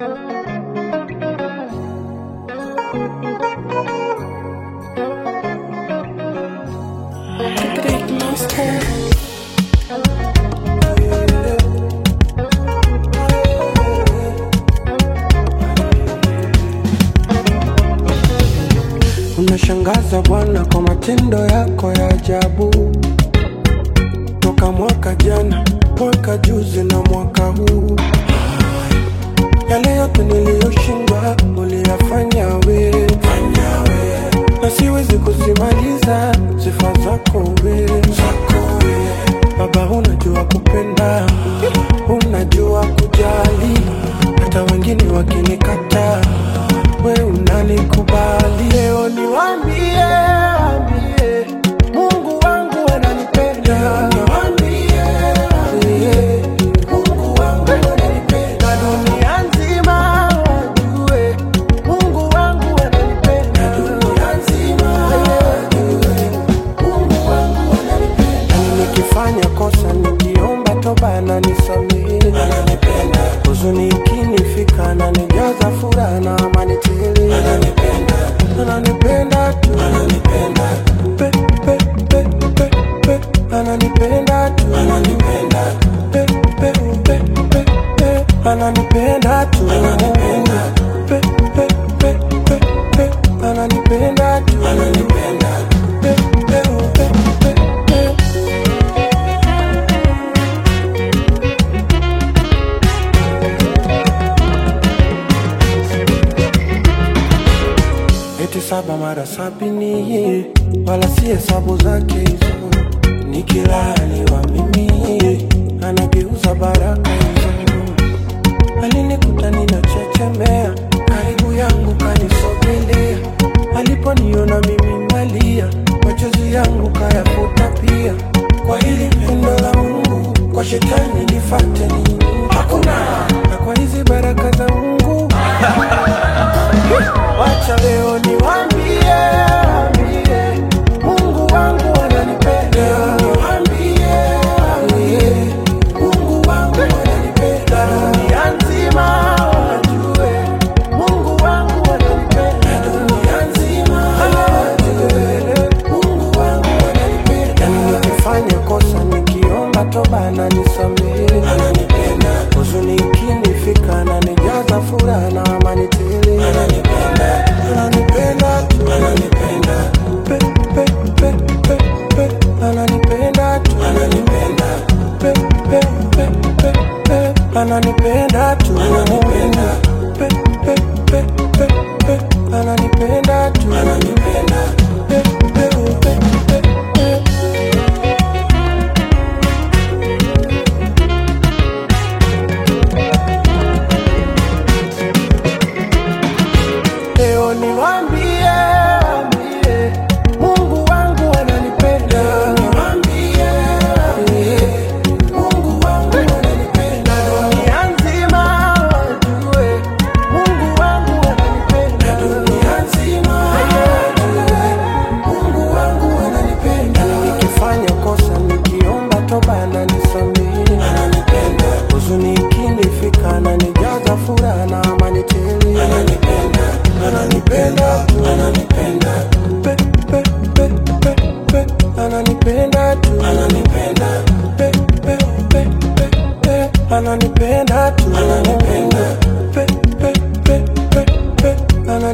Big monster. Unashangaza Bwana kwa matendo yako ya ajabu, toka mwaka jana, mwaka juzi na mwaka huu. Yale yote niliyoshindwa uliyafanya wewe, na siwezi kusimaliza sifa zako wewe. Baba, unajua kupenda, unajua kujali, hata wengine wakinikataa, we unanikubali. Leo niwaambie, waambie, Mungu wangu ananipenda. Niwaambie, waambie, Mungu wangu ananipenda. Na dunia nzima wajue, Mungu wangu ananipenda. Na dunia nzima wajue, Mungu wangu ananipenda. Yani nikifanya kosa nikiomba toba ananisamehe, ananipenda. Huzuni ikinifika ananijaza furaha na amani tele, ananipenda, ananipenda tu, ananipenda pe pe pe pe pe, ananipenda tu, ananipenda pe pe pe pe pe, ananipenda tu, ananipenda pe pe pe pe pe, ananipenda tu, ananipenda pe pe pe pe pe. eti saba mara sabini, wala si hesabu zake hizo. Nikilaaniwa mimi, anageuza baraka hizo. Alini